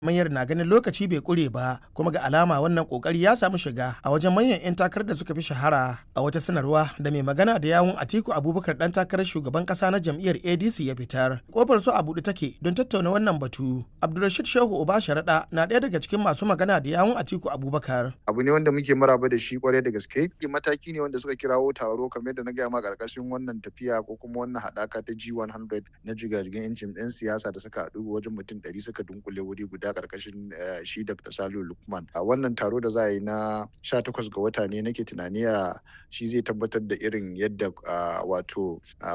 Mayar na ganin lokaci bai kure ba kuma ga alama wannan kokari ya samu shiga a wajen manyan 'yan takarar da suka fi shahara a wata sanarwa da mai magana da yawun Atiku Abubakar dan takarar shugaban kasa na jam'iyyar ADC ya fitar. Kofar su a buɗe take don tattauna wannan batu. Abdulrashid Shehu Uba Sharaɗa na ɗaya daga cikin masu magana da yawun Atiku Abubakar. Abu ne wanda muke maraba da shi kwarai da gaske. Mataki ne wanda suka kirawo taro kamar yadda na gaya ma karkashin wannan tafiya ko kuma wannan haɗaka ta G100 na jigajigan 'yancin 'yan siyasa da suka haɗu wajen mutum ɗari suka dunkule wuri guda karkashin shi Dr. Salihu Lukman. A wannan taro da za a yi na 18 ga wata ne nake tunani a shi zai tabbatar da irin yadda wato